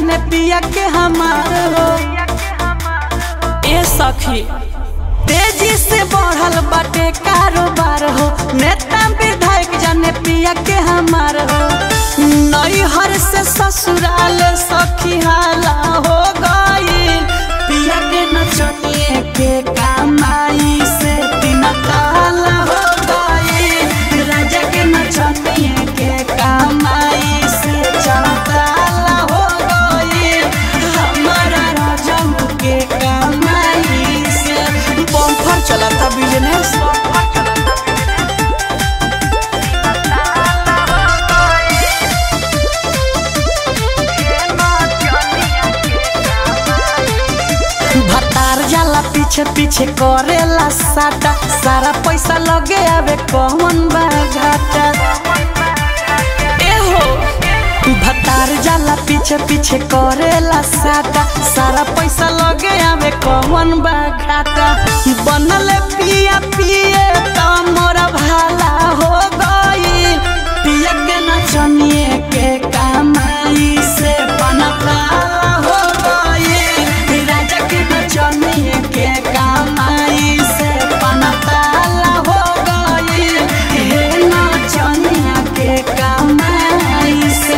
जाने पिया के हमार हो ए सखी तेजी से बढ़ल बाटे कारोबार हो नेता विधायक जाने पिया के हमार हो नैहर से ससुराल सखी हाला हो गईल पिया के नचनिए के कमाई से तीन ताला हो गईल राजा के नचनिए के कमाई से चार ताला हो गईल हमारा राजा के कमाई से बम्फर चला था बिजनेस भतार जाला पीछे पीछे करेला साटा सारा पैसा लगे आवे कौन बा घाटा एहो भतार जाला पीछे पीछे करेला साटा सारा पैसा लगे आवे कौन बा घाटा बनल पिया पिए त मोरा भाला हो गई पिया के नचनिए के कमाई से बनताला हो गई राजा के नचनिए के कमाई से बनताला हो गई हे नचनिया के कमाई से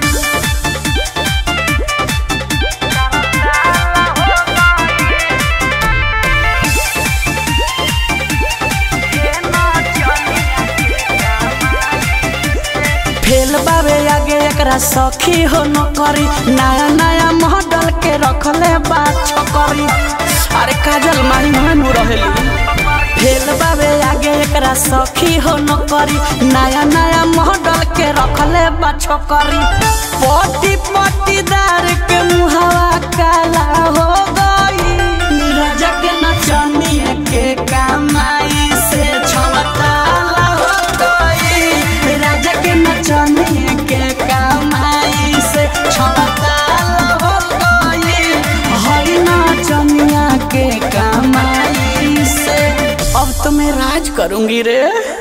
फेल बाबे आगे एकरा सखी हो न करी नया नया मॉडल के रखले बा छकरी अरे काजल माही मानू रहेली फेल बाबे आगे एकरा सखी हो न करी नया नया मॉडल के रखले बा छकरी पटी पटीदार के मुहावा काला हो गई राजा के नचनिए के कमाई से छमताला हो गई राजा के नचनिए के कमाई से छमताला हो गई हई नचनिया के कमाई से अब तो मैं राज करूंगी रे